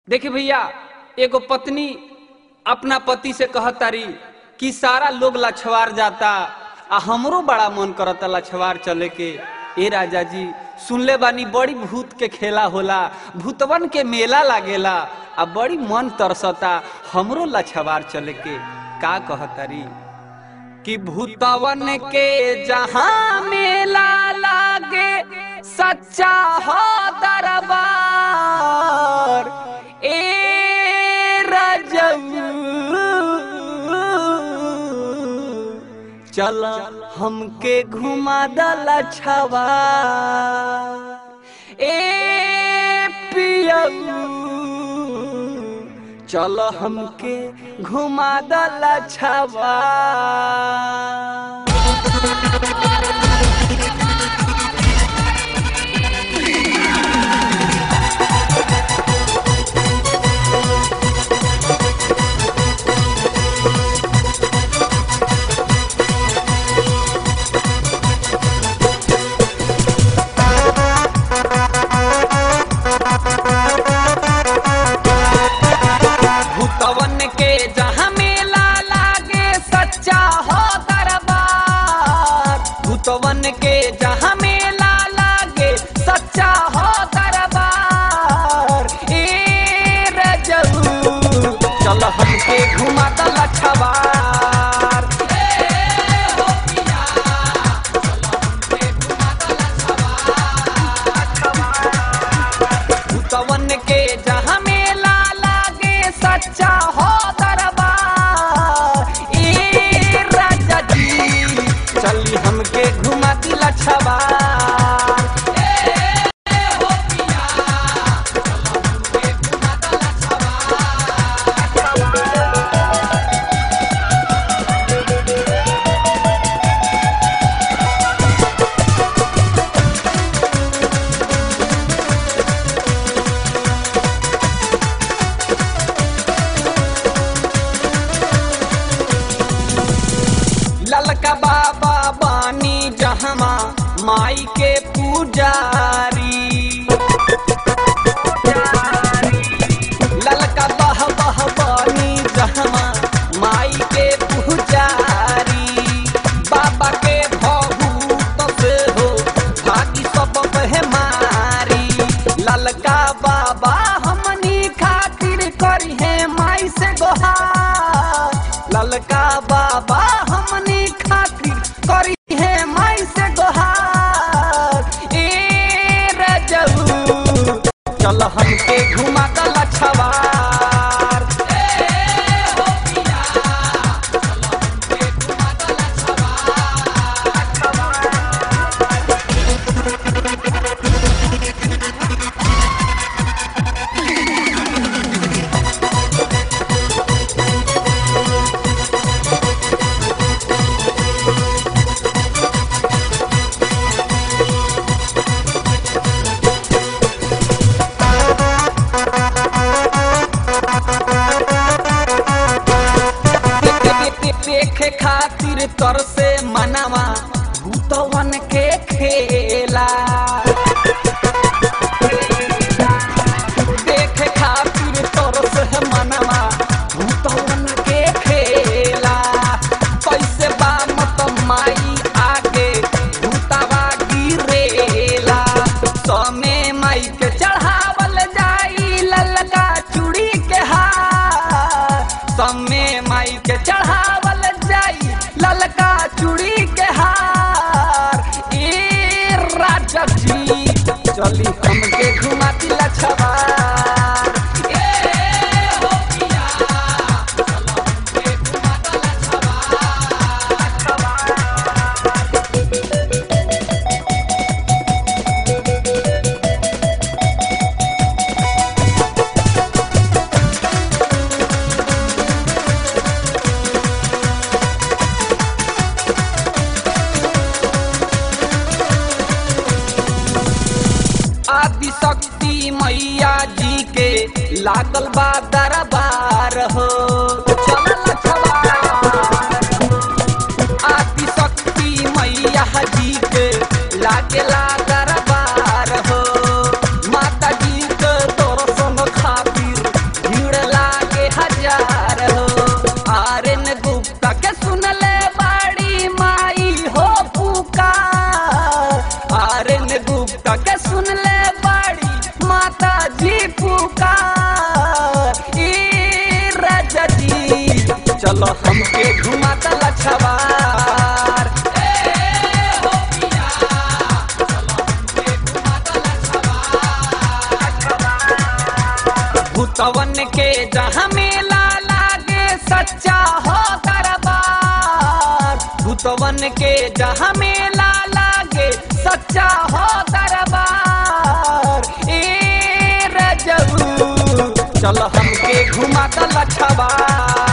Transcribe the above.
देखिए भैया एगो पत्नी अपना पति से कहतारी कि सारा लोग लछवार जाता आ हमरो बड़ा मन करता लछवार चले के ए राजा जी सुनले बानी बड़ी भूत के खेला होला भूतवन के मेला लागेला आ बड़ी मन तरसता हमरो लछवार चले के का कहतारी कि भूतवन के जहां मेला लागे सच्चा हो दरबार ए रजऊ चल हमके घुमा दला छवा ए पियऊ चल हमके घुमा दला छवा भूतवन के जहाँ मेला लागे सच्चा हो दरबार भूतवन के जहाँ मेला लागे सच्चा हो दरबार ए रजऊ चल हमके घुमा दल छवार भूतवन के जहाँ मेला लागे सच्चा हो दरबार ए राजा जी चली हमके घुमा दिला छबार ललका बाबा बानी जहमा माई के पुजारी ललका बह बह बानी जहमा माई के पुजारी बाबा के भभूत से हो भागी सब मारी ललका बाबा हमनी खातिर करी है माई से गोहार ललका बाबा हमनी खातिर करी है माई से गोहार ए रजऊ चल हमके घुमा दल छवार देखे खातिर तर से मनावा भूतवन के खेला देखे खातिर तर से मनावा भूतवन के खेला कैसे बा मत माई आगे भूतावा गिरेला समे माई के चढ़ावल जाई ललका चूड़ी के हार समे माई के चढ़ावल जाई ललका चूड़ी के हार ए राजा जी चली हमके घुमा दिला छवार ए हो पिया चलो हमके घुमा दिला छवार छवार आदि शक्ति मैया जी के लागल बा दरबार हो चलल छवार आदि शक्ति मैया जी के लागेला दरबार हो माता जी के दर्शन खातिर चलो हमके घुमा दला छवार भूतवन के जहाँ मेला लागे सच्चा हो दरबार भूतवन के जहाँ मेला लागे सच्चा हो दरबार ए रजबू चलो हमके घुमा दला छवार